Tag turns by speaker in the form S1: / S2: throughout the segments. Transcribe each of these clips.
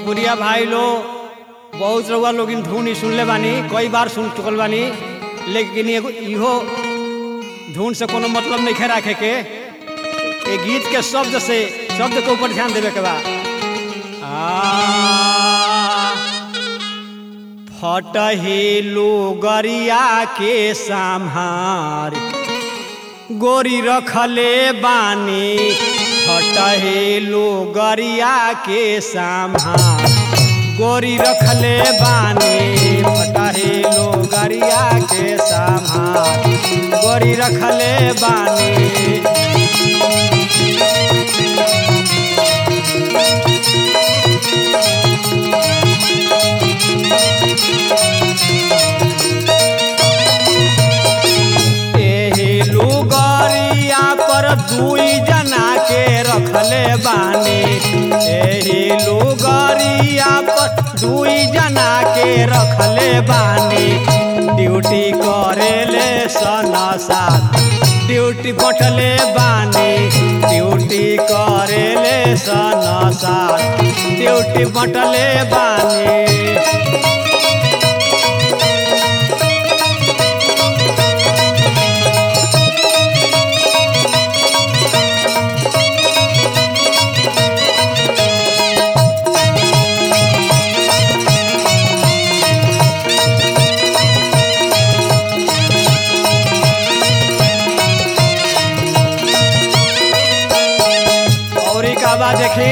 S1: भोजपुरिया भाई लोग बहुत रउआ लोग धुन ही सुनले बानी कई बार सुन चुकल बानी लेकिन एगो इहो धुन से कोनो मतलब नहीं राखे के ये गीत के शब्द से शब्द के ऊपर ध्यान देवे के बा आ, फटहेलू गरिया के सम्हार गोरी रखले बानी फटहेलू गरिया के सम्हार गोरी रखले बानी फटहेलू गरिया के सम्हार गोरी रखले बानी एही लुगरिया पर दुई जना के रखले बानी एही लुगरिया पर दुई जना के रखले बानी ड्यूटी करेले सनसार ड्यूटी बटले बानी ड्यूटी करेले सनसार ड्यूटी बटले बानी और एक आवाज देखी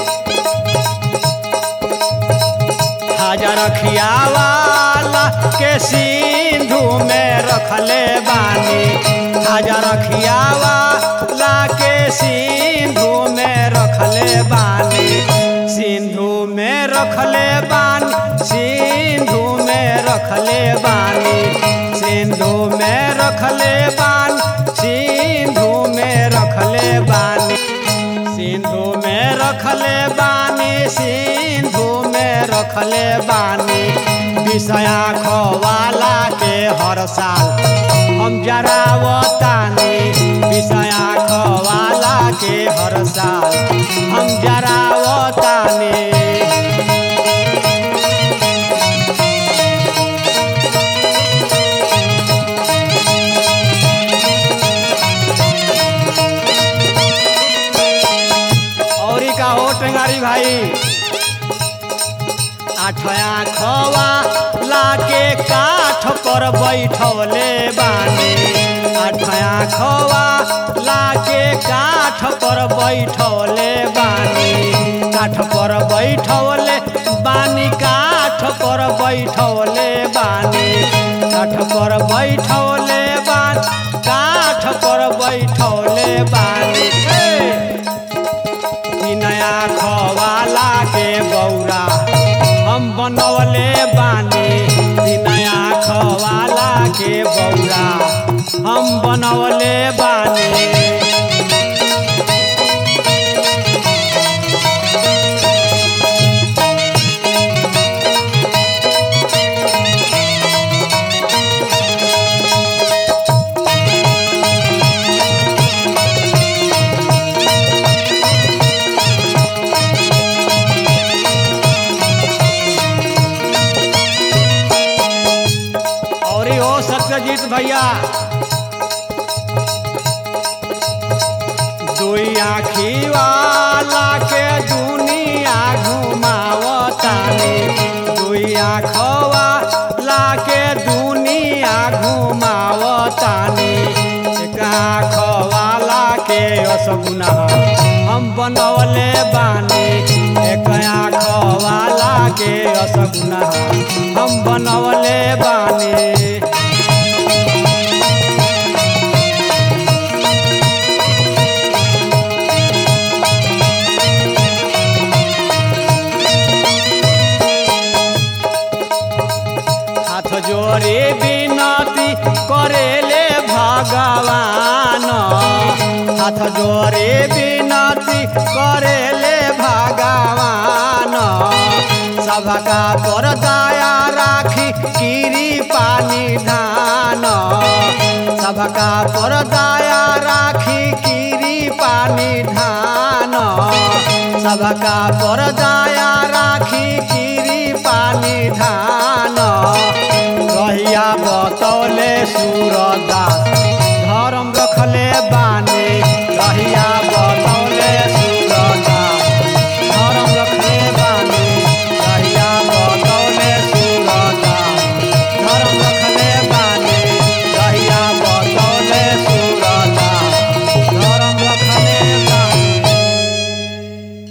S1: हजार खियावाला के सिंधु में रखले बानी हजार खियावाला के सिंधु में रखले बानी सिंधु में रखले बानी सिंधु में रखले बानी सिंधु में रखले बानी सिंधु में रखले बानी सिंधु में रखले बानी सिंधु में रखले बानी विषया खवाला के हर साल हम जरावतानी विषया खवाला के हर साल हम जरावतानी और का हो टेंगारी भाई आठया खवा लाके काठ पर बैठवले बानी आठया खवा लाके काठ पर बैठवले बानी काठ पर बैठवले बानी काठ पर बैठवले बानी काठ पर बैठवले बानी काठ पर बैठवले बानी ए! ई नया खवाला के बौरा हम बनवले बानी ई नया खवाला के बौरा हम बनवले बानी और ई हो सत्यजीत भैया दुई आखी वाला के दुनिया घुमावतानी दुई आखवा ला के दुनिया घुमावतानी एक आखवाला के असगुना हम बनवले बानी एक आखवाला के असगुना हम बनवले बानी हाथ जोड़े विनती करेले भगवान हाथ जोड़े विनती करेले भगवान सबका पर दया राखी कीरी पानी धान सबका पर दया राखी कीरी पानी धान सबका पर दया राखी